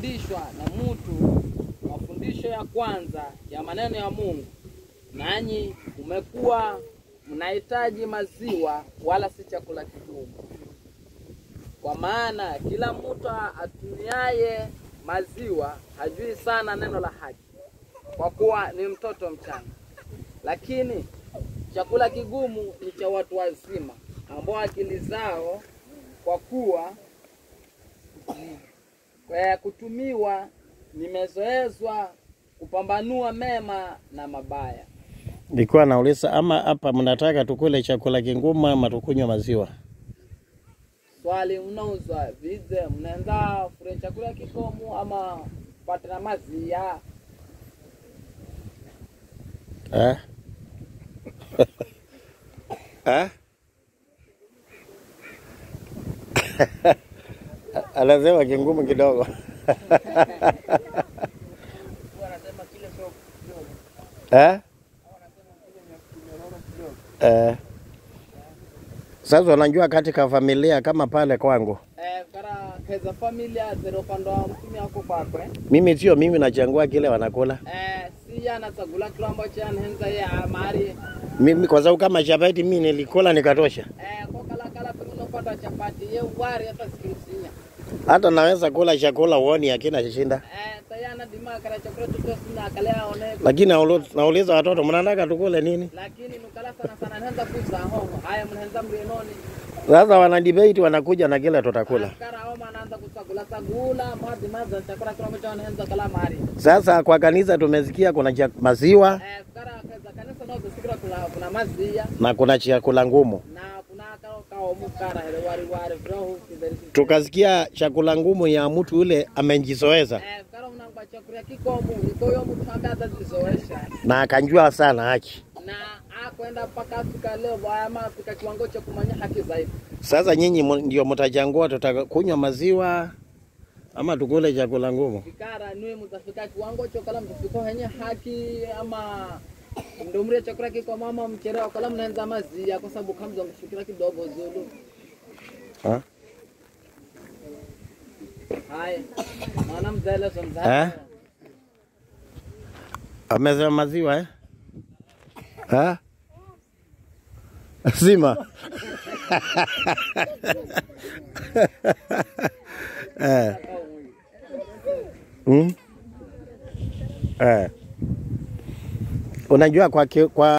dishwa na mtu mafundisho ya kwanza ya maneno ya Mungu, nanyi umekuwa mnahitaji maziwa wala si chakula kigumu. Kwa maana kila mtu atumiaye maziwa hajui sana neno la haki, kwa kuwa ni mtoto mchanga. Lakini chakula kigumu ni cha watu wazima, ambao akili zao kwa kuwa kwa kutumiwa nimezoezwa kupambanua mema na mabaya. Nilikuwa nauliza ama hapa mnataka tukule chakula kingumu ama tukunywe maziwa? Swali mnauzwa vize, mnaenda fure chakula kikomu ama pate na mazia? Eh? eh? Anasema kingumu kidogo. eh? Eh. Sasa unajua katika familia kama pale kwangu, Eh, kara keza familia zero upande wa mtumi wako kwakwe mimi sio mimi nachangua kile wanakula eh, si yana chakula kilo ambacho anahenza ya mari mimi, kwa sababu kama chapati mimi nilikula nikatosha. eh, kwa kala kala pengine upata chapati ye wari hata sikirisinya Hata naweza kula chakula uoni akina shinda, eh, tayana dima kara chakula tutosina kalea one lakini naulu- nauliza watoto mnataka tukule nini? lakini nukala sana sana nahenza kuza hongo haya mnahenza mrienoni Sasa wana debate wanakuja na kile tutakula. kara oma anaanza kusagula sagula madi maza chakula kila mtu anahenza kala mari Sasa kwa kanisa tumesikia kuna cha maziwa eh, kara keza kanisa ndio kusikira kuna kuna mazia na kuna chakula ngumu. na kuna kao kao mukara hele wari wari vrohu kidari Tukasikia chakula ngumu ya mtu yule amenjizoeza eh, kara unangwa chakula kikomu ikoyo mtu ambaye atajizoesha na akanjua sana haki. na akwenda mpaka afika leo ama afika kiwango cha kumanya haki zaidi. Sasa nyinyi mu- ndio mtachangua tutakunywa maziwa ama tukule chakula ngumu. Fikara niwe mtafika kiwango cha kala mtafika henye haki ama ndio mrie chakula kiko mama mcherewa kala mnaenza mazia kwa sababu kamza mshukira kidogo zulu. Ha? Haya. Maana mzele so Eh? mzele. Amesema maziwa eh? Ha? Sima. eh. Mm? Eh. Unajua kwa, ki- kwa